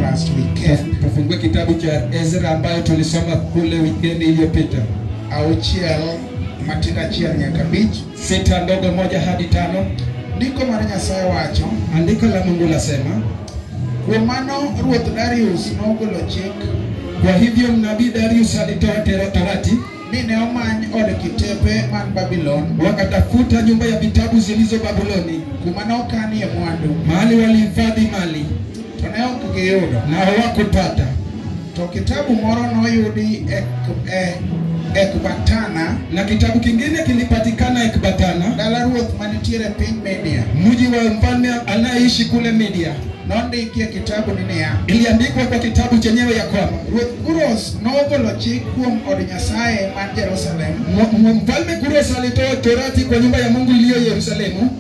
last weekend. Tufungue kitabu cha Ezra ambayo tulisoma kule wikendi iliyopita, Auchiel matindo achiel nyaka abich. sita ndogo moja hadi tano. Ndiko mar Nyasaye wacho, Andiko la Mungu lasema, kuom mano Ruoth Darius nogolo chik kwa hivyo nabii Darius alitoa tera- torati, ni ne omany od kitepe man Babylon wakatafuta nyumba ya vitabu zilizo Babuloni, kuma nokanie mwandu mahali walihifadhi mali to ne ok giyudo. na hawakupata. To kitabu moro noyudi e, e, Ekbatana, Na kitabu kingine kilipatikana Ekbatana, dala ruoth manitiere e piny Media. mji wa mfalme anayeishi kule Media. Nondikie kitabu ni niya, Iliandikwa kwa kitabu chenyewe ya kwamba Ruoth Kuros nogolo chik kuom od Nyasaye man Jerusalem M- m- mfalme Kuros alitoa torati kwa nyumba ya Mungu iliyo Yerusalemu.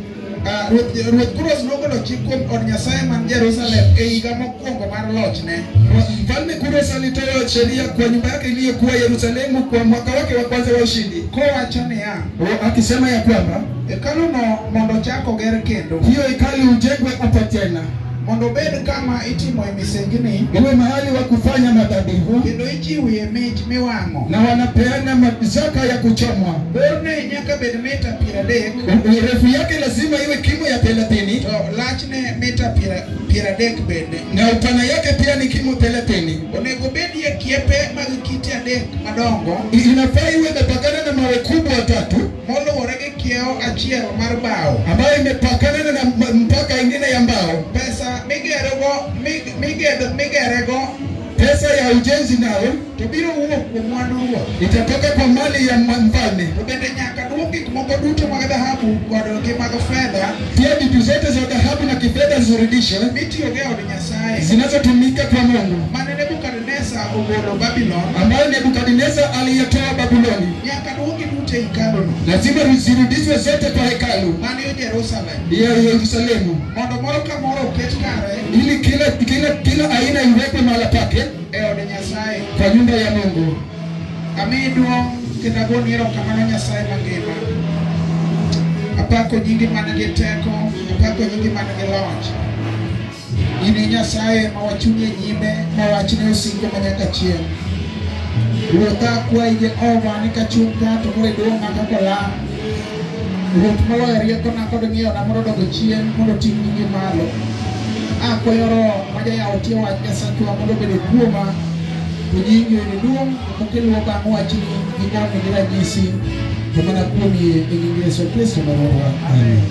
Ah, Ruoth Ruoth Kuros nogolo chik kuom od Nyasaye man Jerusalem e higa mokwongo mar lochne. Mfalme Kuros alitoa sheria kwa nyumba yake iliyokuwa Yerusalemu kwa mwaka wake wa kwanza wa ushindi, Kowacho niya, O- akisema ya kwamba hekaluno mondo ochak oger kendo, hiyo hekalu ujengwe upya tena, mondo obed kama itimoe misengini iwe mahali wa kufanya madhabihu kendo ichiwie mich miwang'o. na wanapeana ma- zaka ya kuchomwa. Borne nyaka bed mita piero adek, U- Urefu yake lazima iwe kimo ya thelathini to lachne mita piero piero adek bende. na upana yake pia ni kimo thelathini. Onego bedie kiepe mag kite adek madongo Inafaa iwe imepakana na mawe kubwa tatu moluwore gi kiewo achiel mar bao. ambayo imepakana na m- mpaka ingine ya mbao. Pesa migerego mig- migedo migerego Pesa ya ujenzi nayo to biro wuok kuom mwandu ruoth. itatoka kwa mali ya mwa- mfalme. To bende nyaka duok gik moko duto mag dhahabu kod gi mag fedha Pia vitu zote za dhahabu na kifedha zirudishwe mitiyogo e od Nyasaye zinazotumika kwa Mungu, mane Nebukadneza ogolo Babylon ambayo Nebukadneza aliyetoa Babuloni, nyaka duogi duto e hekaluno lazima zirudishwe zote kwa hekalu man yo Jerusalem ya Yerusalemu, mondo moro ka moro oket kare ili kila kila kila aina iwekwe mahala pake e od Nyasaye. kwa nyumba ya Mungu. Amiyi duong' kendo agoni erokamano Nyasaye mangima. Apako nyingi man gi teko, apako nyingi man gi loch. In e Nyasaye ma wachunye nyime, ma wachne osiko manyaka chieng'. Ruodha akwayi Jehova ni kachung' ka to koro iduong'a kaka lam. Ruoth moloyo riekona kod ng'eyona mondo odog chien mondo ting' nyingi malo. Akwayo Roho ma jayawo tie wach Nyasachwa mondo obed kuoma to nyingi oyud duong' mokeluwo bang' wachni gi ng'wono gi ranyisi to mana kuom yie e nying Yesu Kristo ma Ruodhwa. Amen.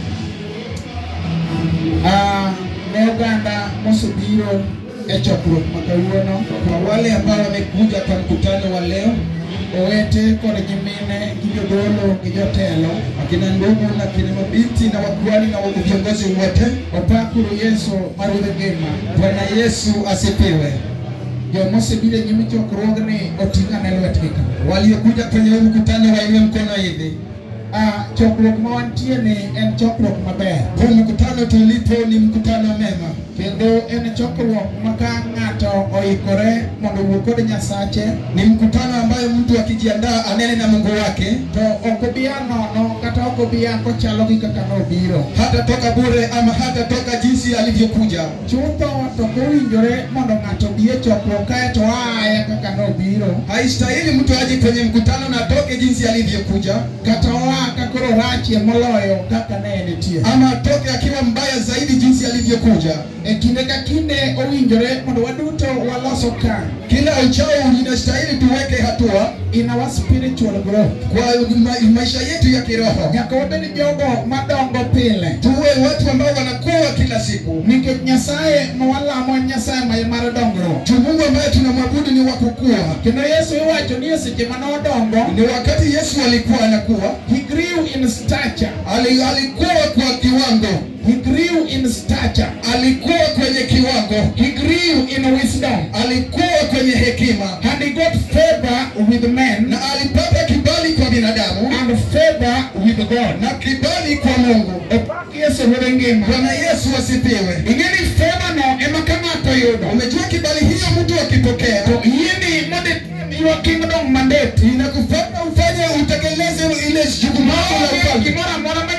Ah, ne oganda mosebiro e chokruok ma kawuono Kwa wale ambao wamekuja kwa mkutano wa leo, owete kod nyimine gi jodolo gi jotelo akina ndugu na kina mabinti na wakuhani na wa- viongozi wote, opakuru Yesu ma Ruodh ngima. Bwana Yesu asifiwe. Joma osebiro e nyim chokruogni oting'o ane lwetgi ka. Waliokuja kwenye huu mkutano wainue mkono hivi. Ah, chokruok ma wantie ni en chokruok maber Huu mkutano tulipo ni mkutano mema, kendo en chokruok ma ka ng'ato oikore mondo owuo kod Nyasache ni mkutano ambayo mtu akijiandaa anene na Mungu wake, to ok obiya nono kata ok obiya kochalo gi kaka nobiro. hata toka bure ama hata toka jinsi alivyokuja. Chutho to ok owinjore mondo ng'ato bi e chokruok kae to aya kaka nobiro Haistahili mtu aje kwenye mkutano na atoke jinsi alivyokuja, kata oa ka koro rachie moloyo kaka ne nitie. ama atoke akiwa mbaya zaidi jinsi alivyokuja. E kinde ka kinde owinjore mondo waduto walos okang' Kila uchao inastahili tuweke hatua in our spiritual growth. kwa ma maisha yetu ya kiroho, Nyaka wabed jogo madongo pile. tuwe watu ambao wanakuwa kila siku. Nikech Nyasaye ma walamo en Nyasaye ma mar dongruok. Tu Mungu ambaye tunamwabudu ni wa kukua. Kendo Yesu iwacho ni e seche manodongo, Ni wakati Yesu alikuwa anakuwa, he grew in stature. ali, alikuwa kwa kiwango, He grew in stature. alikuwa kwenye kiwango, He grew in wisdom. alikuwa kwenye hekima And he got favor with men na alipata kibali kwa binadamu and favor with God. na kibali kwa Mungu. Opak Yesu ruodh ngima. Bwana Yesu asifiwe. Ing'eni favor no ema ka ng'ato yudo. Umejua kibali hiyo mtu akipokea To yieni mondo your kingdom mandate. inakufanya ufanye utekeleze ile jukumu lako la Maonge ufalme gimoro amora manyalo duoko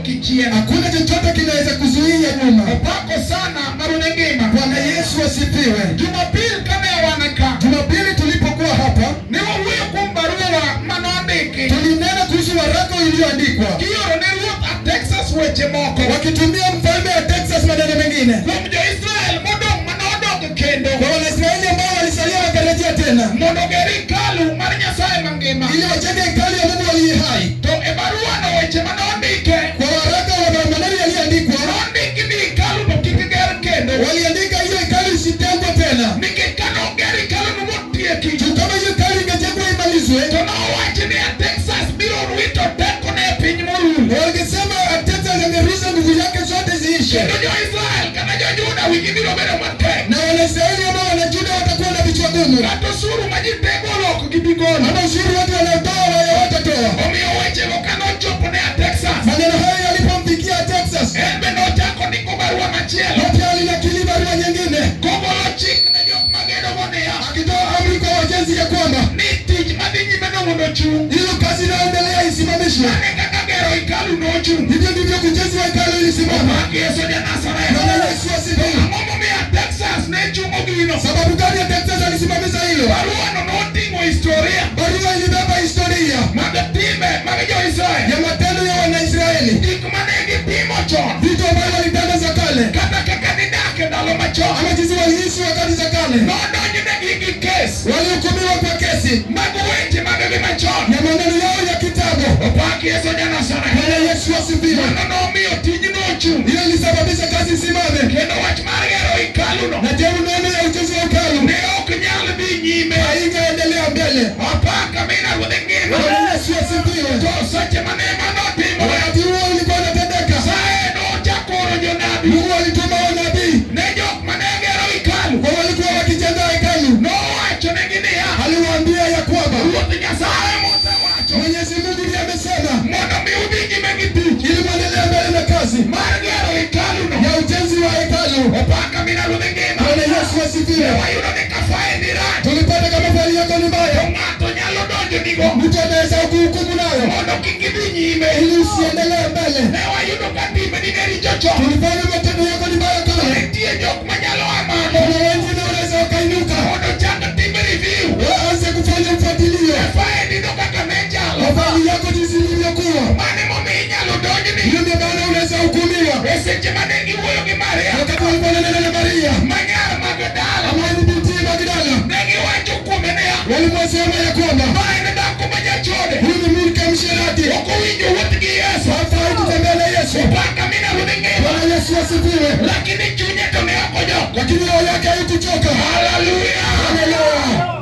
kichien hakuna chochote kinaweza kuzuia nyuma. opako sana marune ngima Bwana Yesu asifiwe. jumapil kane wanaka Jumapili tulipokuwa hapa, ne wawuoyo kuom baruwa manondiki tulinena kuhusu waraka iliyoandikwa kioro ne ruoth a texas weche moko wakitumia mfalme wa Texas maneno mengine kuom jo-israel modong' manodok kendo kwa Wanaisraeli ambao walisalia wakarejea tena mondo oger hekalu mar nyasaye mangima ili wajenge hekalu ya Mungu aliye hai. to e baruwano weche manondike Kwa waraka wa maneno yaliyoandikwa, nondiki ni hekalu no kik ger kendo waliandika hiyo hekalu isitengwe tena, nikech kane oger hekaluno motieki juu kama hiyo hekalu ingejengwa imalizwe, to nowachi ni a texas biro wito tekone e piny morul wangesema Texas angerusha nguvu yake zote ziishe, kendo jo-israel kata jo-juda wigi biro bedo matek na Wanaisraeli ambao wanajuda watakuwa na vichwa gumu, kata osuru ma ji tego oloko gibi golo ama ushuru watu wanaotoa wale watatoa. omiyo wechego kane ochopo ne a texas Maneno hayo yalipomfikia Texas, en bende ochako ndiko barua machielo yote alinakili barua nyingine kogolo chik ne jok magedogo niya akitoa amri kwa wajenzi ya kwamba ni tich madhi nyime no mondo ochung' hiyo kazi inayoendelea isimamishwe. mane kaka gero hekalu nochung' Hivyo ndivyo ujenzi wa hekalu ilisimama. Omaki Yesu ja Nazareth. Bwana Yesu asifiwe. Ang'o momiyo Texas ne chungo gino? Sababu gani ya Texas alisimamisha hilo? Baruano noting'o historia Barua ilibeba historia mag timbe mag jo-Israel. ya matendo ya Wanaisraeli, Gik mane gitimo chon. vitu ambavyo walitenda za kale, Kata kaka nidak e ndalo machon. ama jinsi waliishi wakati za kale. Nodonjnegi gi kes Walihukumiwa kwa kesi mag weche maggi machon. ya maneno yao ya kitabu. Opaki Yesu ja Nazareth. Bwana Yesu asifiwe. Mano nomiyo tijno ochung'. Hiyo ilisababisha kazi isimame, Kendo wach mar gero hekaluno na je, unaona ya ujenzi wa hekalu ne ok nyal dhi nyime. haingeendelea mbele. Apaka mina ruodhe ngima. Bwana Yesu asifiwe. To seche mane mano timore. Wakati huo ulikuwa unatendeka, Sae nochako oro jonabi Mungu alituma wanabii ne jok mane gero hekalu. kwa walikuwa wakijenga hekalu, Nowachonegi niya, aliwaambia ya kwamba Ruoth Nyasaye mosewacho Mwenyezi Mungu ndiye amesema mondo mi udhi nyime gi tich ili mwendelee mbele na kazi mar gero hekaluno. ya ujenzi wa hekalu. Opaka mina ruodhe ngima. Bwana Yesu Ne asifiwe. wayudo ni kafae ni rach. Tulipata kama fali yako ni To mbaya, ng'ato nyalo donjo nigo mtu anaweza kuhukumu nayo mondo kik idhi nyime. ili usiendelee mbele. Ne wayudo ka timbeni ne richo chon. Tulifanya matendo yako ni mbaya To kale, nitie jok manyalo amano kuna wengine wanaweza wakainuka mondo chak timbe review. waanze kufanya mfuatilio Kafae nido kaka ne chalo. wa fali yako jinsi ilivyokuwa. Mane momiyo inyalo donjni Hiyo ndio maana unaweza hukumiwa. e seche mane giwuoyo gi Maria Wakati walikuwa wananena na Maria manyar mag dala ambaye ni binti Magdala, ne giwacho kuome niya walimwasema ya kwamba ma en dhako ma jachode huyu ni mke msherati, ok owinjo wuoth gi Yesu hafai kutembea na Yesu. paka mina ruodhi ngima Bwana Yesu asifiwe. lakini chunye to ne ok ojok Lakini roho yake haikuchoka. haleluya Haleluya.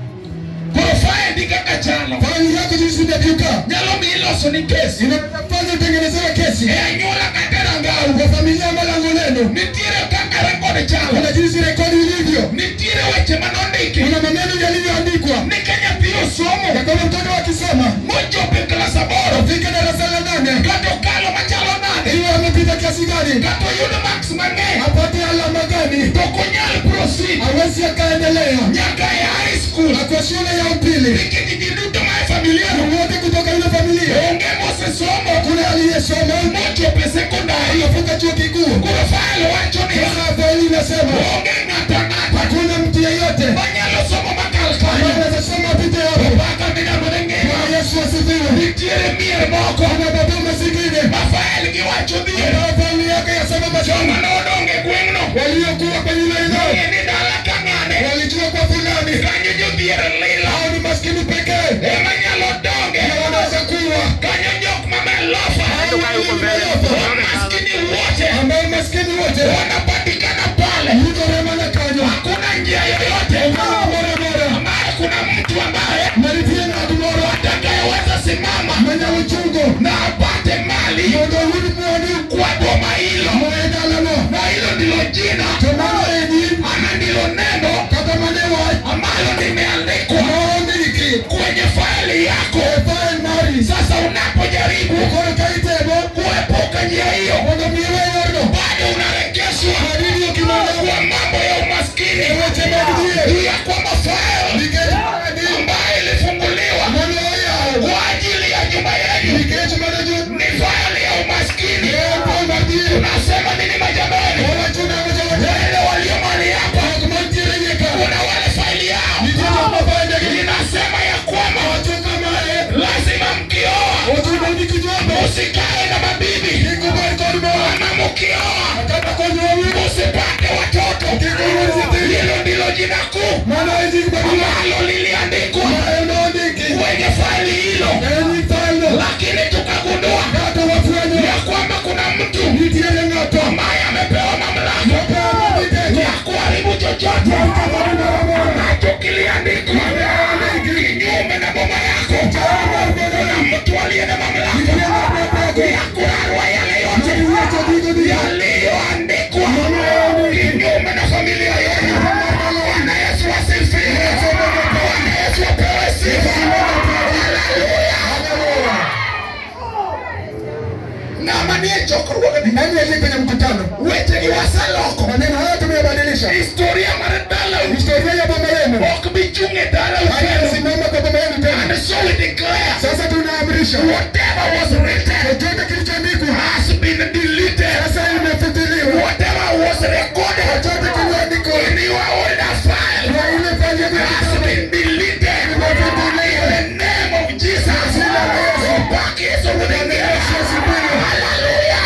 koro faendi kaka chalo Fali yako jinsi inavyuka nyalo mi iloso ni kesi inafanya utengenezewe kesi e anyuola kata rangau kwa familia malango lenu. nitiere kaka rekod chalo Kuna jinsi rekodi ilivyo, nitiere weche manondiki kuna maneno yalivyoandikwa ni ka nyathi osomo ya kwamba mtoto akisoma mochopo e klas aboro afike darasa la nane kata okalo machalo nade iwe amepita kiasi gani, kata oyudo maks mang'eny apate alama gani, to ok onyal proceed hawezi akaendelea nyaka e high school na kwa shule ya upili. nikech ji duto ma e familia no Wote kutoka ile familia, onge mosesomo kuna aliyesoma mochopo e sekondari akafika chuo kikuu. koro fael wacho niya Sasa Biblia inasema onge ng'ato ang'ata hakuna mtu yeyote manyalo somo makal ambaye kanyo anaweza soma apite hapo. paka minarudhe ngima Bwana Yesu asifiwe. nitiere mier moko Kuna maboma zingine ma fael giwacho dhier ambao familia yake yasema masomo joma nodonge gweng'no waliokuwa kwenye ile eneo ng'e ni dala ka ng'ane walijua kwa fulani kanyo jodhier lilo hao ni maskini pekee ema nyalo donge ndio wanaweza kuwa kanyo jok mamelofa maskini wote ambao maskini wote wanapatikana pale yuko rema na kanyo hakuna njia yoyote Kama bora bora ambaye kuna mtu ambaye malitie na kumoro atakayeweza simama mwenye uchungu na apate mali moto huli mwani kwa boma hilo mwenda lano na hilo ndilo jina tomano enyi ama ndilo neno kata manewa ambalo limeandikwa maondiki kwenye faili yako efae mari sasa unapojaribu ukoro kaitebo kuepuka njia hiyo mondo miwe yorno bado unarekeshwa jina kuu Maana hizi Biblia ambalo liliandikwa maandiki kwenye faili hilo, enyi falme lakini tukagundua hata wafanye ya kwamba kuna mtu nitiele ng'ato ambaye amepewa mamlaka wapeana mitego ya kuharibu chochote ambacho kiliandikwa kinyume na boma yako. Kuna mtu aliye na mamlaka ya kurarua yale yote yaliyoandikwa kinyume na familia yenu. Bwana Yesu asifiwe. Bwana Yesu apewe sifa. Haleluya. Ng'ama nie chokruogni nani aliye kwenye mkutano wechegi waseloko. maneno haya tumeyabadilisha Historia mar dalau historia ya baba yenu ok bi chung' e dalau kendo. haitasimama kwa baba yenu tena And so we declare sasa tunaamrisha whatever was written chochote kilichoandikwa has been deleted. sasa imefutiliwa Whatever was recorded chochote kiliandikwa in your older file kwa ile fanya has been deleted. In the name of Jesus. Ubaki Yesu mwenyewe. Hallelujah.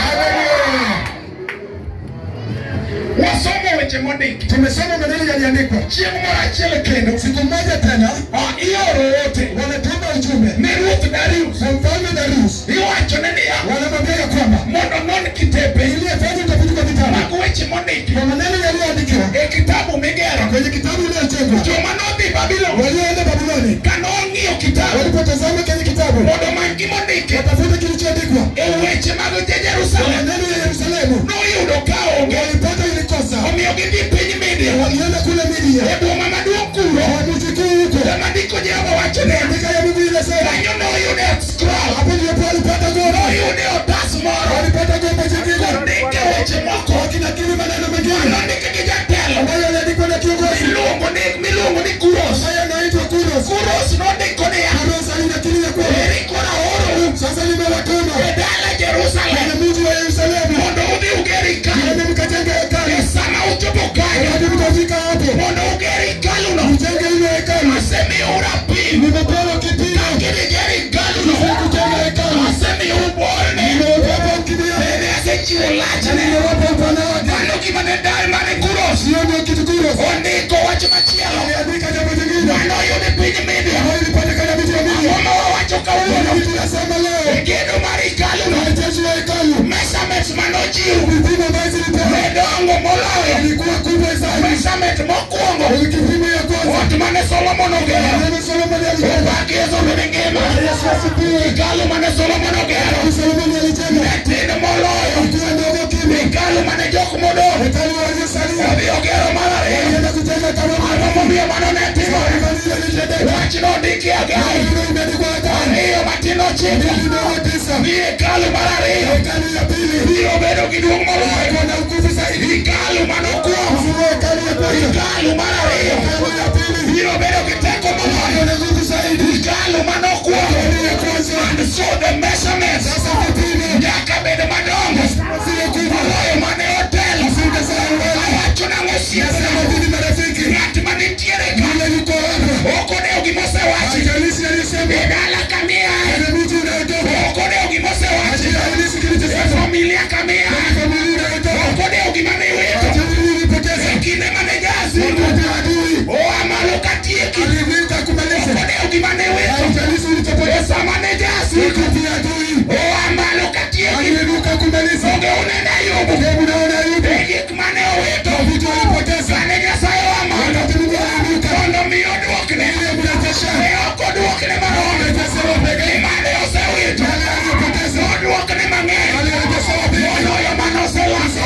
Wasomo weche mondiki. tumesoma maneno yaliandikwa Chieng' moro achiel kendo siku moja tena ah, ioro ote wanatuma ujumbe ne Ruoth Darius. kwa mfalme Darius Iwachone niya wanamwambia ya kwamba mondo non kitepe ili afanye utafiti kwa vitabu mag weche mondiki kwa maneno yaliyoandikiwa e kitabu migero. kwenye kitabu iliyotengwa Joma nodhi Babylon walioenda Babiloni ka nong'iyo kitabu walipotazama kwenye kitabu mondo omany gimondiki watafuta kilichoandikwa e weche mag je kwa Jerusalem maneno ya Yerusalemu noyudo ka onge walipata ilikosa omiyo gidhi piny Midia walienda kule Midia e boma maduong' kuro kwa mji kuu huko ema ndiko Jehova wacho ne andika ya Mungu inasema kanyo noyude scroll hapo ndipo walipata gombo noyude otas moro walipata gombo jingine kondike weche moko wakinakili maneno mengine nondike gi jatelo ambayo yaliandikwa na kiongozi miluongo ni miluongo ni Kuros ambaye anaitwa Kuros Kuros nondiko niya Kuros alinakili ya kwamba eri kora oro sasa nimewatuma e dala kwenye Jerusalem mji wa Yerusalemu mondo udhi uger hekalu ili mkajenge hekalu e sama uchopo kanyo hadi mtafika hapo mondo uger hekaluno mjenge ile hekalu asemiu rapim nimepewa kipimo kiniger hekaluno ili kujenga hekalu asemiu borne nimewapa ukibia bende asechiwo lachne nimewapa upana wake mano gima ne dal mane Kuros sio ndio kitu Kuros ondiko wach machielo aliandika jambo jingine mano oyude piny Midia ambayo ilipatikana mji wa Midia ang'o ma wawacho kawuono kitu nasema leo e gedo mar hekaluno majeshi wa hekalu measurements manochiw vipimo ambayo zilipewa nedongo moloyo ilikuwa kubwa sana measurement mokwongo ili kipimo ya kwanza ot mane Solomon ogero neno Solomoni alijenga obaki Yesu bende ngima Yesu asifiwe hekalu mane Solomon ogero Solomoni alijenga ne tin moloyo ilikuwa ndogo kimi hekalu mane jok modong hekalu waliosalia odhi ogero mar ariyo walienda kujenga kama ang'o momiyo mano ne timore Kanisa lilitendeka. wach nondiki Hagai Neno imeandikwa Hagai. ariyo matin ochiko Mbili ndogo tisa. ni hekalu mar ariyo Hekalu ya pili biro bedo gi duong' moloyo iko na nguvu zaidi. hekalu manokwongo Ufunua hekalu ya kwanza. hekalu mar ariyo Hekalu ya pili biro bedo gi teko moloyo iko na nguvu zaidi. hekalu manokwongo Hekalu ya kwanza. and so the measurements Sasa vipimo nyaka bed madongo zile kubwa. moloyo mane otelo Zile za awali. awacho nang'o Nasema osiepena hivi marafiki. ng'at manitiere ka Yule yuko hapa. ok odewo gimosewachi Haijalishi aliyesema. e dala kamiae Kwenye mji unayotoka. ok odewo gimosewachi Haijalishi e kilichosema. familia kamia Kwenye familia unayotoka. ok odewo gima niwito Haijalishi ulipoteza. e kinde mane jasigu Wakati adui oa malo katieki alivuka kumaliza. ok odewo gima niwito Haijalishi e ulichopoteza. sama ne jasigu Wakati adui oa malo katieki alivuka kumaliza. onge unene ayubu Hebu naona Ayubu. e gik mane owito Vitu alipoteza. kane nyasaye wamalo Wakati Mungu aliinuka. mondo mi oduokne Ili mrejeshe. e ok oduokne maromo Amerejeshewa peke. imane osewito Yale aliyopoteza. oduokne mang'eny Alirejeshewa peke. moloyo mane oseloso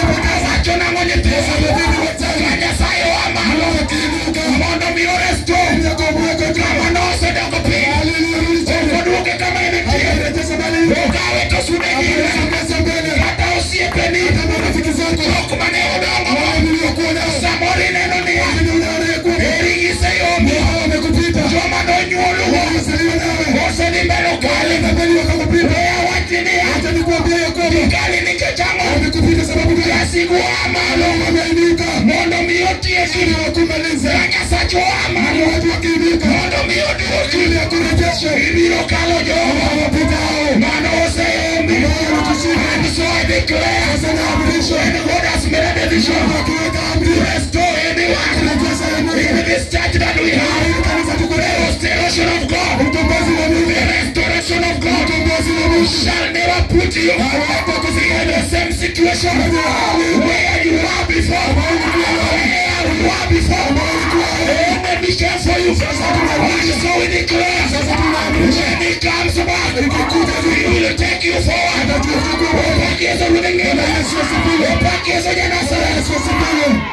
wacho nang'o nyithindo ka nyasaye wamalo Akiinuka. mondo mi oresto Ili akomboe kote. kama nosedoko piny Alirudi tena. oduoke kama entie Akarejesha mali. okawe to sude nyime Akasongesha mbele. kata osiepeni Hata marafiki zako. jok mane odongo Wale niliokuwa nao. samoro ineno niya Lakini unaona ya kwamba eri giseyombi hao wamekupita. joma nonyuolugo Wamezaliwa nawe. osedhi mbele kali Wamebeli wakakupita. weya wachni niya Acha nikuambie ya kwamba kali nikech ang'o wamekupita sababu gani? jasigu oa malo Wameinuka. mondo mi otieki Ili wakumalize. ka nyasacho oa malo Watu wakiinuka. mondo mi oduoki Ili akurejeshe. ibiro kalo jogo Wapita hao. mano oseyombi Ambao wanatushinda. and so I declare Sasa naamrisha. when God has made a decision Wakiweka amri. restore anyone Rejesha shall never put you in the same situation where you were before. Where you were before. Let me care for you. And so we declare, when he comes back, he will take you forward. Upakizo Rudengema. Upakizo Janasara.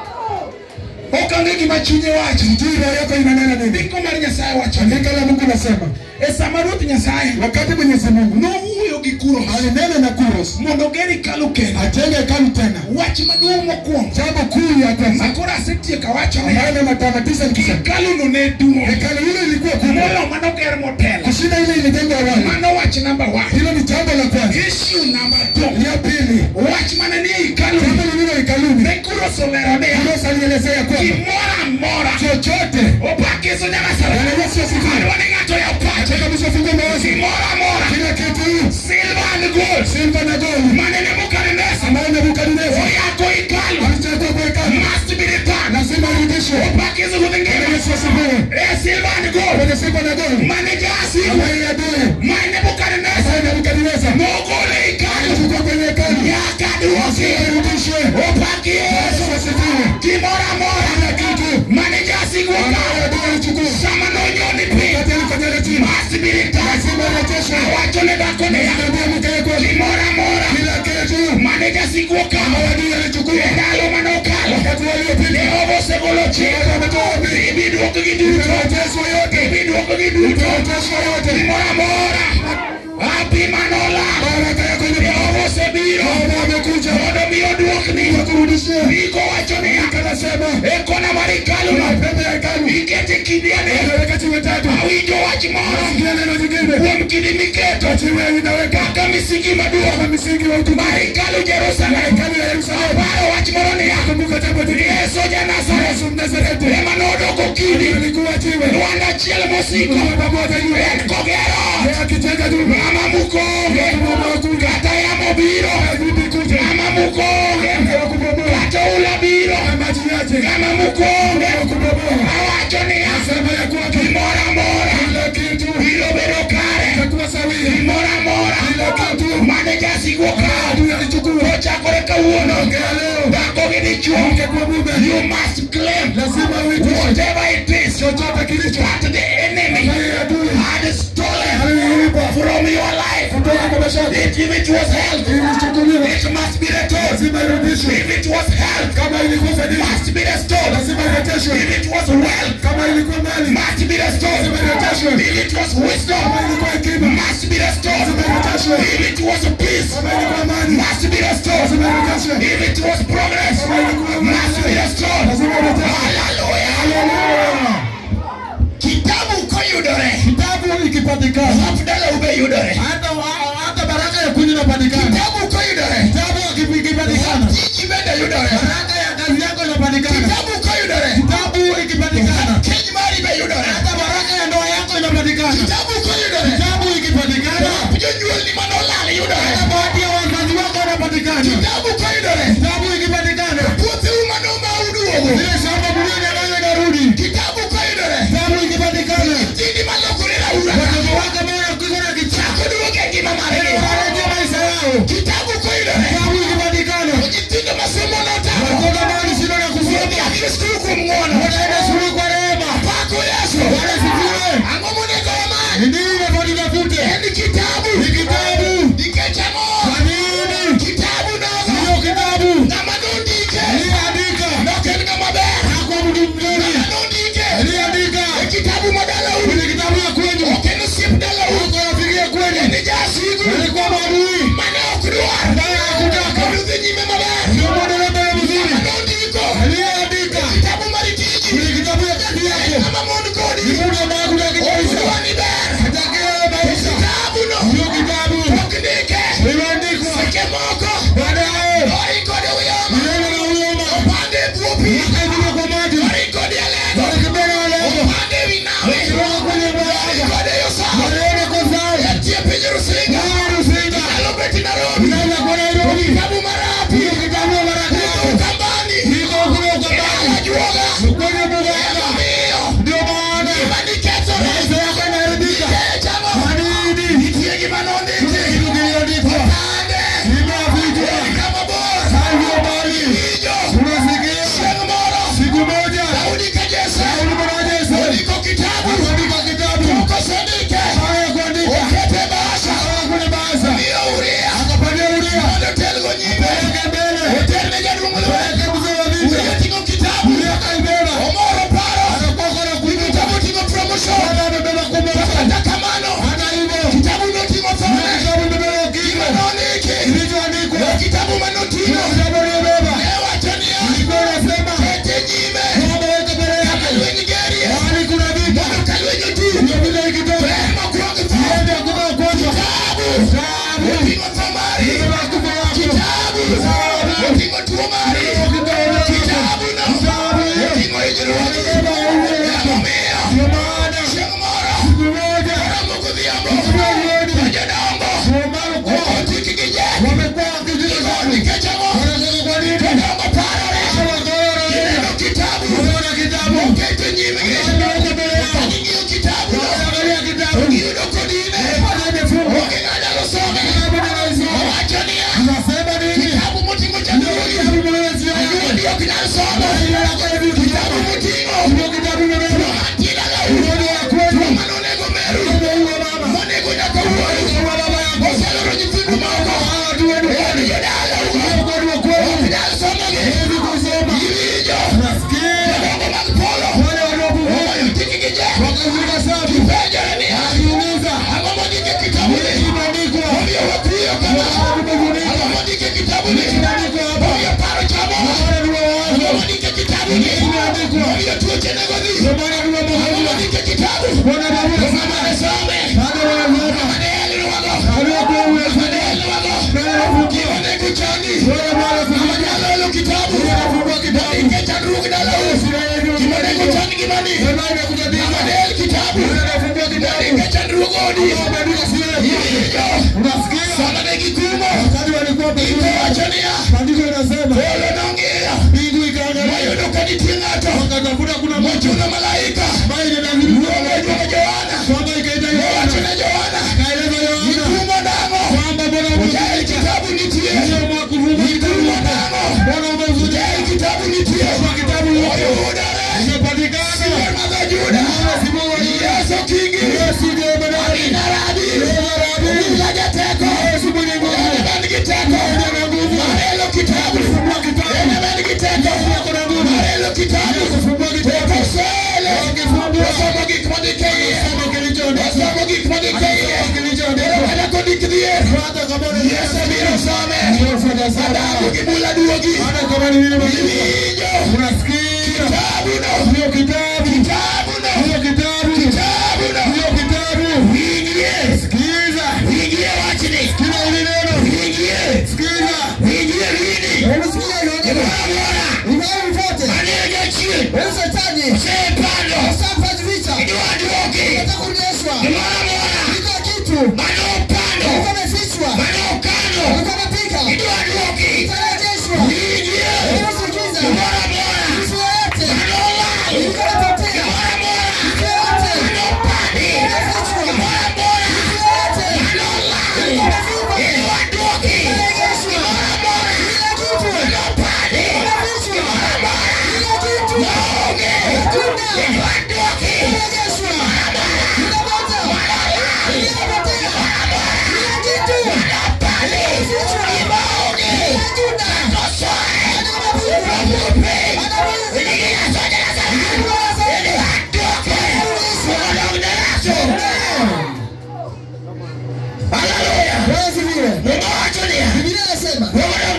Okange gima chunye wacho. Nitie roho yako inanena nini? Ndiko mar Nyasaye wacho. Andika la Mungu nasema, E sama Ruoth Nyasaye wakati Mwenyezi Mungu nowuoyo gi Kuros alinena na Kuros mondo oger hekalu kendo. ajenge hekalu tena. Wach maduong' mokwongo Jambo kuu ya kwanza makoro asetieko awachone ambayo na matamatisha nikisema hekaluno ne duong' hekalu hilo ilikuwa kubwa molo manoger motelo kushinda ile ilijengwa awali. mano wach namba one Hilo ni jambo la kwanza. issue namba two Ya pili, wach mana ni e hekalu jambo lililo hekaluni, ne Kuros olero niya Kuros alielezea kwamba gimoro amora chochote opakiso Nyasaye Bwana Yesu asifiwe. adwa ni ng'ato ya pache Nataka msifungue mawazo. gimoro amora Kila kitu silver and gold silva na gold mane Nebukadneza ambayo Nebukadneza oyako hekalu alichagua kwa hekalu must be returned lazima irudishwe. opakiso ruoth Bwana ngima Yesu asifiwe. e silver and gold Kwenye silva na gold mane jasigu ambayo ni adui mane Nebukadneza ambayo Nebukadneza nogole hekalu alichukua kwenye hekalu nyaka duoki lazima irudishwe. opaki Yesu Yesu asifiwe. gimoro amora Kila kitu mane jasigu ambayo okawo adui alichukua sama nonyoni piny wakati alikanyanga chini must be returned lazima irejeshwe. awacho ne dhako niya Naambia mke wako gimoro amora kila kitu mane jasigu okawo ambayo adui alichukua e ndalo manokalo wakati waliopita Jehova osegolo chik Bwana ametoa wapi? ibi duokgi duto Itarejeshwa yote. ibi duokgi duto Itarejeshwa yote. gimoro amora api manola Baraka yako ime- Jehova osebiro Bwana amekuja mondo mi oduokni kurudishia. iko wacho niya Anasema e kona mar hekaluno pembe ya hekalu ikete kidiane inaweka tiwe tatu. awinjo wach moro Sikia neno jingine. kuom kidi miketo Tiwe inaweka kaka misingi kama maduong' misingi wa mar utukufu. hekalu Jerusalem Hekalu ya Yerusalemu. aparo wach moro niya Kumbuka jambo jingine. Yesu ja Nazareth Yesu Mnazareti. ema nodoko kidi Alikuwa tiwe. Lwanda achiel mosiko Kwa pamoja juu. en kogero Yeye akijenga nyumba. ng'ama mukonge kata yamo biro Arudi kuja. ng'ama mukonge Kwa kubomoa. kata ula biro Na maji yake. ng'ama mukonge Kwa kubomoa. awacho niya Sema ya kuwa gimoro amora kila kitu biro bedo kare itakuwa sawia. gimoro amora Kila kitu mane jasigu okawo adui alichukua. ochakore kawuono Ongea leo. dhako gi dichuo Mke kwa mume. you must claim Lazima uitishe. whatever it is Chochote kilicho. that the enemy Naye adui. had stolen Aliiba. from your life Kutoka kwa maisha yako. if it was health Ilichukuliwa. it must be returned Lazima irudishwe. if it was health Kama ilikuwa it fadhili. must be restored Lazima irejeshwe. if it was wealth Kama ilikuwa mali. must be restored Lazima irejeshwe. if it was wisdom Kama ilikuwa hekima. must be restored Lazima irejeshwe. if it was peace Kama ilikuwa amani. must be restored Lazima irejeshwe. if it was progress must be restored Lazima irejeshwe. hallelujah Haleluya. kitabu koyudore Kitabu ikipatikana. afdala ube yudore Hata hata baraka ya kunywa inapatikana. kitabu koyudore Kitabu ikipatikana. tiji bende yudore Baraka ya kazi yako inapatikana. kitabu koyudore Kitabu ikipatikana. keny mari be yudore Hata baraka ya ndoa yako inapatikana. kitabu koyudore Kitabu ikipatikana. jonyuolni manolal yudore Hata bahati ya wazazi wako inapatikana. kitabu koyudore Kitabu ikipatikana. puotheu manoma uduogo Ile shamba mlio nyang'anya karudi. kitabu koyudore Kitabu ikipatikana. tindi malokore laura Watoto wako ambao wanakuwa na kichako. koduoge e ngima margi Wanarejea maisha yao. kitabu koyudore Kitabu ikipatikana. nyithindo masomo notamo Watoto ambao ni shida na kusoma. odhi skul kuom ng'wono Wanaenda shule kwa rehema. pako yesu Wanasifiwe. ang'o monego wamany Ni nini nafaa tutafute? en kitabu Ni kitabu. nikech ang'o Kwa nini? kitabu nogo Hiyo kitabu ng'ama nondike aliyeandika nok en ng'ama ber hakuwa mtu mzuri. ng'ama nondike Aliyeandika e kitabu ma dalau kwenye kitabu ya kwenyu. ok en osiep dalau Hakuwa anafikiria kweli. en jasigu Alikuwa maadui. mane ok dwar Ambaye hakutaka. mondo dhi nyime maber Ndio mwendeleo mbele mzuri. ng'ama nondiko Aliyeandika kitabu mar tich ondiki Imeandikwa. momiyo tuoche nego dhi Ndio maana tunapokuja. ondike kitabu Bwana Baba mamane some Bado wanasema. mamane elwago Aliyekuwa uwezo. mamane elwago Naye anafungua. kiwanego chandi Bwana Baba mama kufungua. nyalo elo kitabu Anafungua kitabu. ondike chandruok dalawo kiwanego chandi gimani Jamani kujadili. mamane el kitabu Anafungua kitabu. ondike chandruok odi Ameandika sura. iwinjo Unasikia? sana ne gikumo Wakati walikuwa pekee. ikowacho niya Maandiko yanasema polo nong'iyo mbingu ikaangalia mayudo ka nitie ng'ato wakatafuta kuna moto mochuno malaika ambaye inadhihirika luongo jwa Johana kwamba ikaita owacho Yohana ne Johana kaeleza Yohana ikumo nang'o kwamba Bwana jael umefuta kitabu nitie hiyo mwa kuvuma kitabu ikumo nang'o Bwana umefuta jael kitabu nitie kwa kitabu yote oyudore imepatikana Simon madho Juda Mwana Simon wa Yuda. Yesu kingi Yesu ndiye Benadi Amina rabi Yeye rabi. Obila jateko Yesu mwenye nguvu Ene man gi teko Yeye ana nguvu Marelo kitabu Fungua kitabu Ene man gi teko Yeye ako na nguvu Marelo kitabu Fungua kitabu Okosele Ukifungua. Osomo gik mondike iye Soma kilichoandikwa Osomo gik mondike iye Soma kilichoandikwa. Ero kada kondik dhier hata kama ni Yesu biro some Yesu Adabu atasema gi bula duogi hata kama ni nini maandiko Iwinjo unasikia Kitabu no hiyo kitabu Kitabu no hiyo kitabu Kitabu no hiyo kitabu Wingie sikiza Wingie wachni kila hili neno Wingie sikiza Wingie lini hebu sikia hiyo neno Imwamwona imani mfuate Manege chie wewe shetani Sepando usafaji vita Idwa duogi unataka kurejeshwa Imwamwona kila kitu Mano pando ulikuwa umefichwa Mano kano ulikuwa umepika Idwa duogi utarejeshwa Wingie hebu sikiza Imwamwona mtu yoyote Mano lai ulikuwa umepotea Imwamwona mtu yoyote Mano pandi umefichwa Imwamwona mtu yoyote Mano lai ulikuwa umevimba Idwa duogi utarejeshwa Imwamwona kila kitu Mano pandi umefichwa kila kitu Maoge hakuna Idwa duogi kurejeshwa kila moja kinapotea kila kitu umefichwa hakuna Biblia inasema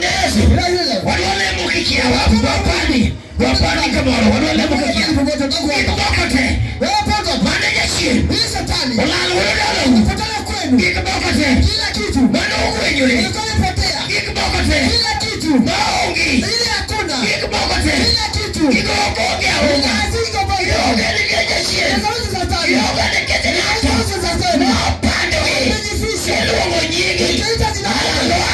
Hii shetani ikipotana kwenu kila kitu ilikuwa imepotea kila kitu ili hakuna kila kitu kazi iko pale Tazameni shetani Tazameni shetani umejifisha ukiita jina lake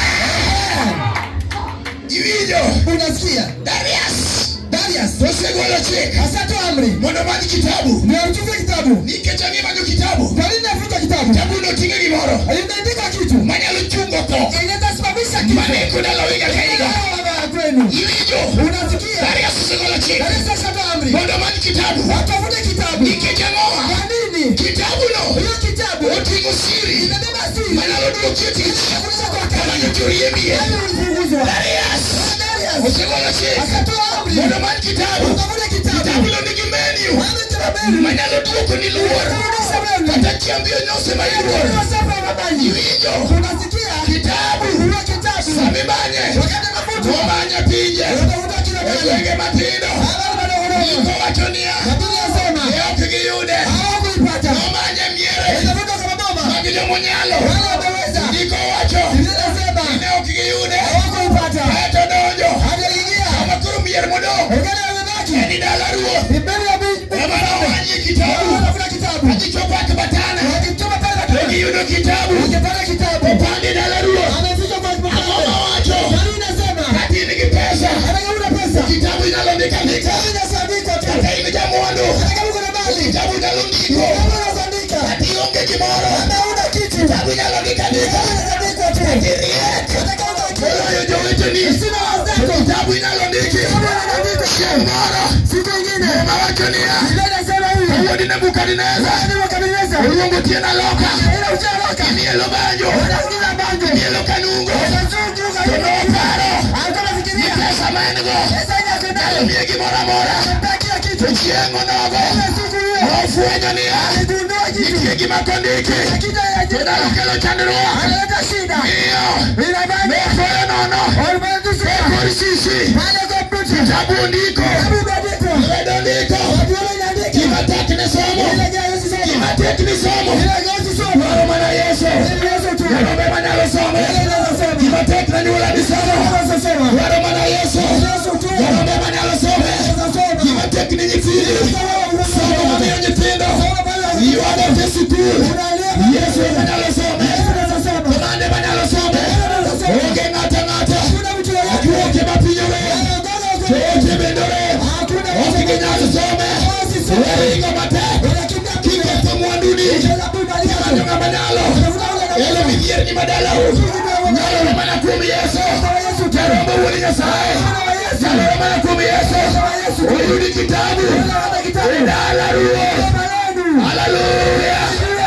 Iwinjo, unasikia Darius, Darius osegolo chik asatoa amri mondo omany kitabu ndio utupe kitabu nikech ang'imanyo kitabu kwa nini nafuta kitabu kitabuno ting'e gimoro imeandika kitu manyalo chungo tho inaweza simamisha kitu maneko ndalo higa ka higa Baba kwenu iwinjo unasikia Darius osegolo chik Darius asatoa amri mondo omany kitabu watafute kitabu nikech ang'owa kwa nini kitabuno hiyo kitabu oting'o siri inabeba siri manyalo duoki e tich Inakuja kwa kamano kazi toriembie Yaani ulifunguzwa Darius Darius osegolo chik akatoa amri mondo omany kitabu utafute kitabu kitabuno nigi menu Yaani tabeli manyalo duoko ni luor kurudisha wewe kata chiambi onyose ma iluor Wasafa mabanyi iwinjo unasikia kitabu hiyo kitabu sami manye wakati mafuta nomanya pinje unatafuta kila e mahali gwenge matindo habari bado iko unaona wacho niya Biblia inasema e ok giyude hawakuipata nomanye miere itafuta kama baba mag jomonyalo wale wameweza iko wacho Biblia inasema ne ok giyude hawakuipata kaeto donjo hajaingia kama koro mier modong' ugani wamebaki en dala ruoth ni mbele ya Mungu ema nomanye kitabu wanafuta kitabu agichopo akbatana wakituma pale to katika giyudo kitabu wakipata kitabu opande dala ruoth amefika kwa ang'o mkutano mawacho Biblia inasema kati in gi pesa hata kama una pesa kitabu inyalo ndikandika kitabu inaandikwa tu kata in jamwandu hata kama uko na mali kitabu inyalo ndiko kitabu inaandika kati ionge gimoro hata una kitu kitabu inyalo ndikandika kitabu inaandikwa tu kati riek hata kama una kitu moloyo joweteni sina wazako kitabu inyalo ndiki kitabu inaandikwa chieng' moro siku ingine muma wacho niya Biblia inasema huyu wuod nebukadneza Bwana wakabiliza oluongo tien aloka ila uchaloka imielo banjo wanasikiza banjo imielo kanungo wanazunguka to noparo alikuwa ni anafikiria pesa ma en go pesa yake nyalo nayo miye gimoro amora anataka kila kitu to chieng' onogo ile siku hiyo nofwenyo niya aligundua kitu nitie gima kondiki akija ya to jina nyalo kelo chandruok analeta shida miyo ila bado nofoyo nono walimwengu ekor sisi pale kwa mtu kitabu ondiko kitabu imeandikwa tekni somo dwaro mana yeso yarombe manyalo somo gima tek na nyuola ni somo dwaro mana yeso yarombe manyalo some gima tek ni nyithindo somo mamiyo nyithindo ywago e sikul yesu manyalo some komande manyalo some onge ng'ata ng'ata okwoke mapinyo rem choche bende rem ok ginyal some waringo matek kiketho mwanduni kimanyo ng'ama nyalo elo midhierni madalau nyalore mana kuom yeso jarombo wuon nyasaye nyalore mana kuom yeso oyudi kitabu e dala ruoth haleluya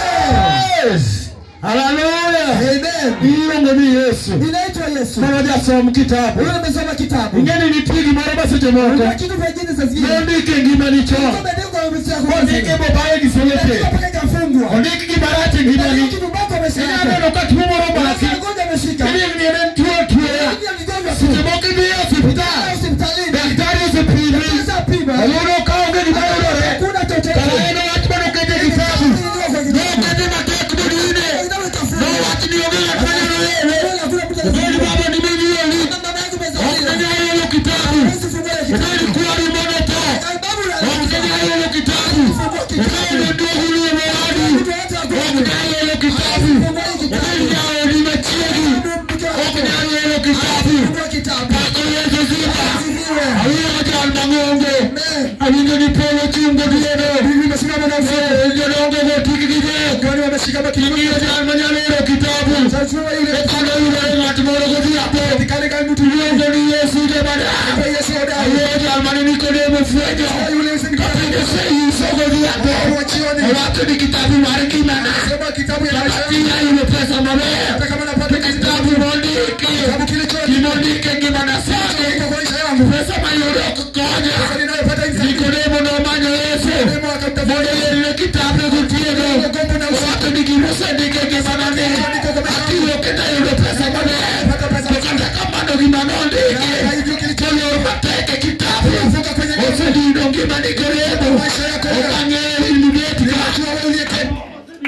haleluya iluongo ni yesu Inaitwa Yesu. mana jasom kitabu Wewe umesoma kitabu. ing'eni nitie gimoro ma seche moko Kuna kitu vingine saa zingine. nondike ngimani chon Umeandikwa umesema ondike mobaye gi sowete mpaka ikafungwa. ondik gimarach e ngimani Kitu bako ameshika. inyaneno ka tuo moro maki Mgonjwa ameshika. ilieng ni en tuo tuoya Pia mgonjwa tu. seche moko idhi e osiptal Hospitalini. daktari osepimi Sasa pima. oyudo ka onge gima yudore Hakuna chochote. kara en wach manokete e kitabu nokete matek modine nowach ni onge ng'at manyalo yele obed baba ni monyuoli ok nanyalo yudo kitabu obed kwari mono tho ok nanyalo yudo kitabu obed nduogu ni ewadu ok nyalo yudo kitabu obed jaodi machiegi ok nyalo yudo kitabu pako yesu zima awinjo jal mang'ongo awinjo ni polo chung gotieno jodongo go tik gi je ing'iyo jal manyalo yudo kitabu ekano yudore ng'at moro godhiambo iluongo ni yesu jabada awuoyo jal mane nikodemo fwenyo kapinde seiso godhiambo owacho ni kitabu mar ngimana jabatinya yudo pesa maber kitabu mondiki gimondike ngimana sani pesa mayudo ok konya nikodemo nomanyo yesu mondo yerne kitabu gotieno owacho ni gimosendike ngimanani akiwo kendo ayudo pesa maber to kata kamano gima nondiki tolor matek e kitabu osedino ngima nikodemo okang'eyo inibet ka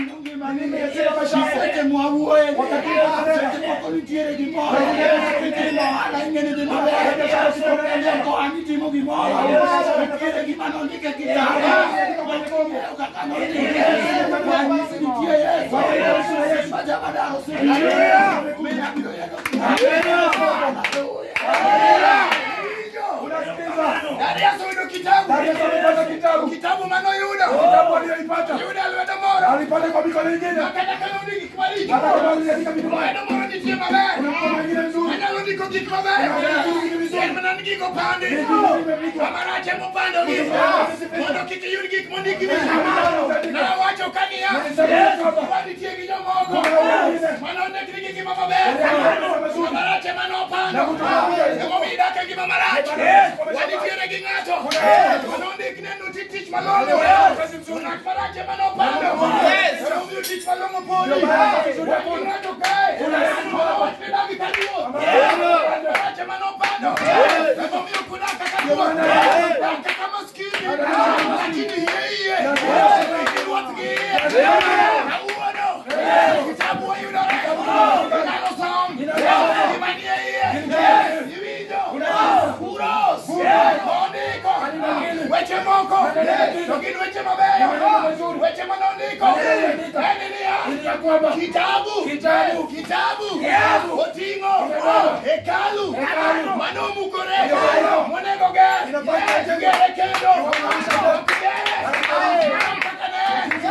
Kitabu manoyudo yudo lwedo moro kata kama ondiki kmarito lwedo moro nitie maber anyalo ndiko gik mabeyo en mana ni gik opandi amarach emopandogi mondo kik iyud gik mondiki nawacho ka niya wanitie gi jomoko manondikni gi ngima maber amarach emanopando emomiyo idak e ngima marach wanitiere gi ng'ato manondikne nuti tich malong'o ng'at marach emanopando emomiyo tich malong'o podi wagi ng'ato kae manowachne dagi ka ruoth ng'at marach emanopando emomiyo kudak kaka ruoth dak kaka maskini lakini hie iye gi ruoth gi iye kawuono kitabu oyudore nyalo som gimanie iye iwinjo kuros ondiko weche moko to gin weche mabeyo weche manondiko en niya kitabu kitabu oting'o hekalu manomukore monego ger gere kendo gere kaka ne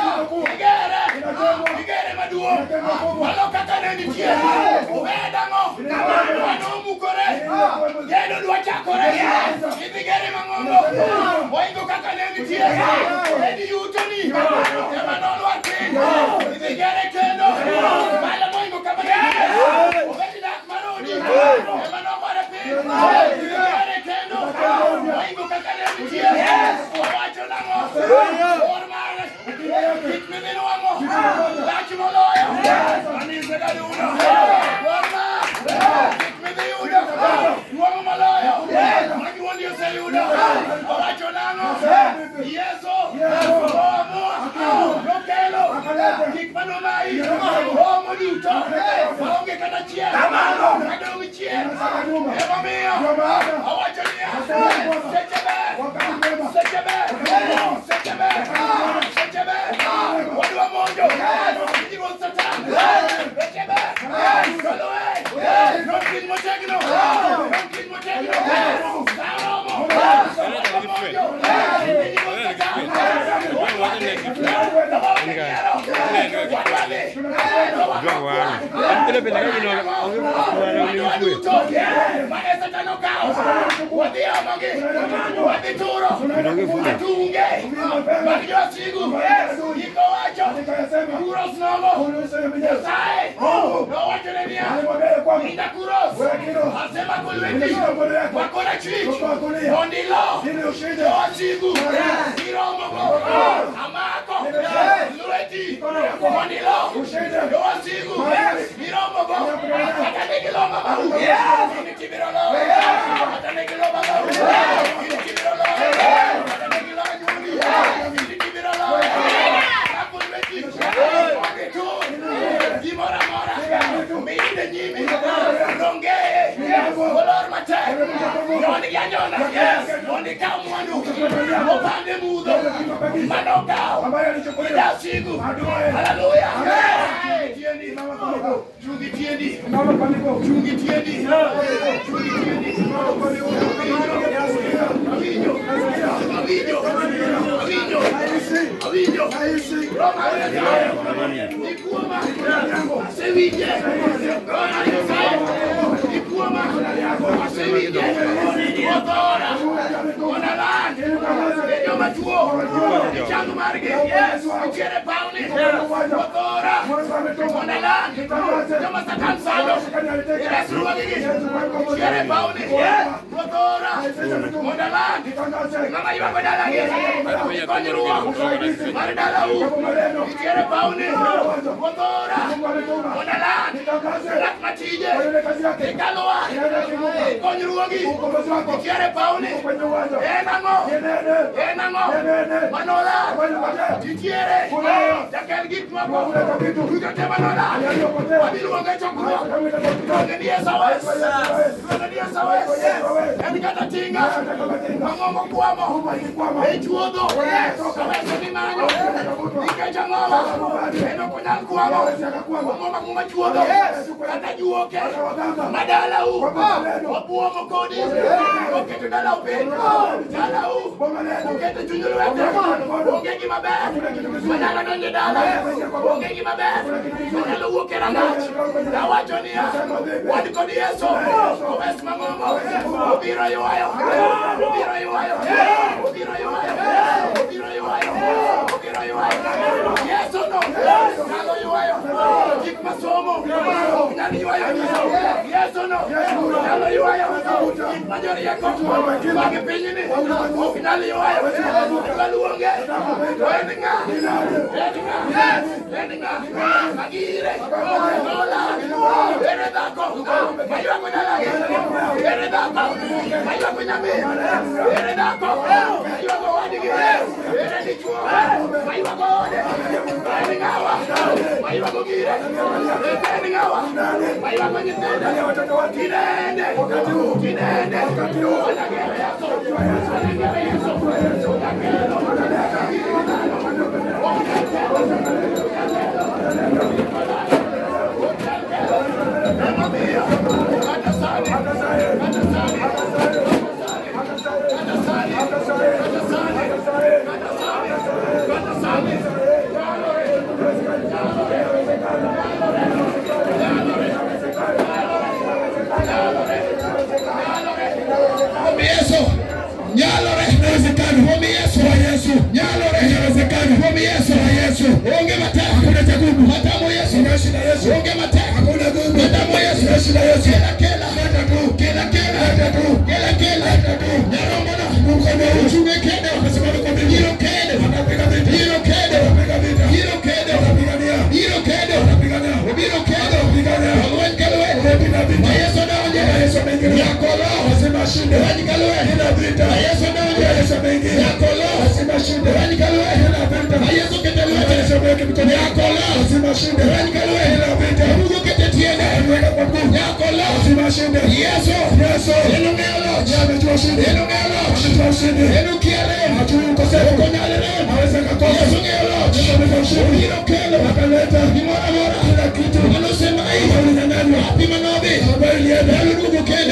igere igere maduong' malo kaka ne nitie obedang'o manomukore gedo dwa chakore idhi gere mang'ongo oingo kaka ne nitie edi yutoni ema nolwar piny idhi gere kendo malo moingo kama ne obedi dak marodi ema nogore piny idhi gere kendo oingo kaka ne nitie owacho nang'o or mare kik miminwang'o lach moloyo anise gaduno or mar kik midhi yudo duong' moloyo majuondi oseyudo owacho nang'o yeso motegno. Bang' kiny motegno. Sa oromo. Sa mojo. Piny motegno. Amako, Lureti, Mondilo, Yoasigu, Miromogo, Atanegiloma, Initibirolo, Atanegiloma, Initibirolo, Atanegiloma, Initibirolo, Apulveti, Ogetu, Dimora Mora, Minde Nyimi, Ronge, Olor Mate, Yoni Yanyona, Yoni Kamwandu, Opande Mudo, Manokao, Ida Sigu, Hallelujah, Tiendi, Chungi Tiendi, Chungi Tiendi, Chungi Tiendi, Avinyo, Avinyo, Avinyo, Avinyo, Roma, Nikuoma, Sevilla, Roma, Nikuoma, Sevilla, Motora, Monalan, Yo Machuo, Changu Marge, Chere Pauni, Motora, Monalan, Yo Masatan Salo, Eres Ruagigi, Chere Pauni, Motora, Monalan, Mama Iwa Badalagi, Konjuruo, Mardalau, Chere Pauni, Motora, Monalan, Lakmatije, Ekaloa, Konjuruogi, Chere Pauni, Enango, Enango, Manola, Titiere, Jakel Gitmako, Kukate Manola, Abiluonge Chokro, Kongenia Sawes, Kongenia Sawes, Enikata Tinga, Mangomo Kwamo, Echuodo, Saweso ni Manyo, Ikecha Ngoma, Eno Kunyal Kwamo, Mangoma Kuma Chuodo, Kata Juoke, Madala U, Obuomo Kodi, Oketo Dala Upin, Dala U, Oketo Chunyulu Wete, Onge Gima Ber, Madala Donje Dala, Onge Gima Ber, Madala Uoke Rangach, Dawacho Nia, Wadi Kodi Yeso, Owes Mangomo, Obiro Yuayo, Obiro Yuayo, Obiro Yuayo, Obiro Yuayo, Obiro Yuayo, Yes or no? Nalo Yuayo, Kik Masomo, Nani Yuayo, Yes or no? Nalo Yuayo, Kik Majori Yako, Bagi Pinyini, Nalo Yuayo, Kaluonge, Weninga, Weninga, Weninga, Magire, Nola, Eredako, Mayuako Nalage, Eredako, Mayuako Nyame, Eredako, Mayuako Wadigi, Eredichwo, Mayuako Ode, Weningawa, Mayuako Gire, Weningawa, Mayuako Nyitenda, Kinende, Kinende, Wanagere Yaso, Wanagere Yaso, Ombi Yesu. Nyalore inawezekana. Ombi Yesu wa Yesu. Nyalore inawezekana. Ombi Yesu wa Yesu. Onge mateka. Hakuna cha gumu. Matamu Yesu. Unaishi na Yesu. Onge mateka. Hakuna gumu. Matamu Yesu. Unaishi na Yesu. Kila kila. Hata tu. Kila kila. Hata tu. Kila kila. Hata tu. Nyarombo na mkono. Uchunge kede. Wasimame kwa bidii. Hilo kede. Wanapiga vita. Hilo kede. Wanapiga vita. Hilo kede. Wanapigania. Hilo kede. Wanapigania. Hilo kede. Wanapigania. Wangwen kalwe. Wanapiga vita. Na Yesu anaonje. Na Yesu anaingia. Yakolo. Wasema shinde. Wani kalwe. Kila vita. Na Yesu anaonje. Na Yesu anaingia. Yakolo. Wasema shinde. Wani kalwe. Kila vita. Na Yesu ketelwe. Na Yesu ameweka mikono. Yakolo. Wasema shinde. Wani kalwe. Kila vita. Mungu ketetiene. Ameweka kwa nguvu. Yakolo. Wasema shinde. Yesu. Yesu. Neno ngelo. Ametoa shinde. Neno ngelo. Ametoa shinde. Neno kiele. Hatui ukosefu. Konyalele. Aweza kakosa. Yesu ngelo. Yesu ametoa shinde. Hilo kelo. Akaleta. Ni mora mora. Kila kitu. Anasema hii. Alinyang'anywa. Wapi manabii? Habari ilienda. Ndugu kende.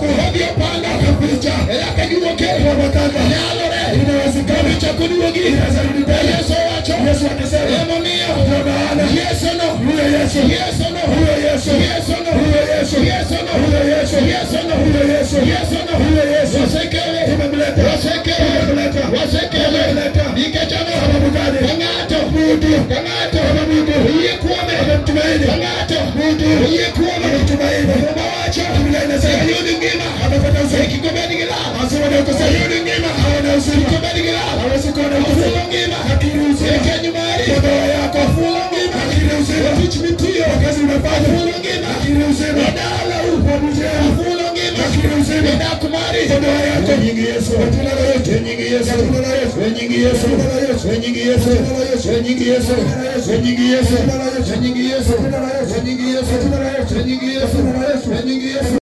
yako ndio panda kapicha yake niwoke kwa matata yalore inawezekana chakudiwogi Yesu wacho Yesu akisema emo mio Bwana Yesu no huyo Yesu Yesu no huyo Yesu Yesu no huyo Yesu Yesu no huyo Yesu Yesu no huyo Yesu Yesu no huyo Yesu wasekele tumemleta wasekele tumemleta wasekele tumemleta nikachama sababu gani kangato mtu kangato mtu yeye kuome mtumaini kangato mtu yeye kuome mtumaini Mungu wacho Biblia inasema yule ngima amepata uzuri kikombe gila asema ndio kusema yule ngima haona uzuri kikombe gila hawezi kuona uzuri ngima lakini uzuri kenyumari ndoa yako fula ngima lakini uzuri teach me tio kazi unafanya fula ngima lakini uzuri dala upo mje fula ngima lakini uzuri nda kumari ndoa yako nyingi Yesu jina la Yesu nyingi Yesu jina la Yesu nyingi Yesu jina la Yesu nyingi Yesu jina la Yesu nyingi Yesu nyingi Yesu jina la Yesu nyingi Yesu jina la Yesu nyingi Yesu jina la Yesu nyingi Yesu jina la Yesu nyingi Yesu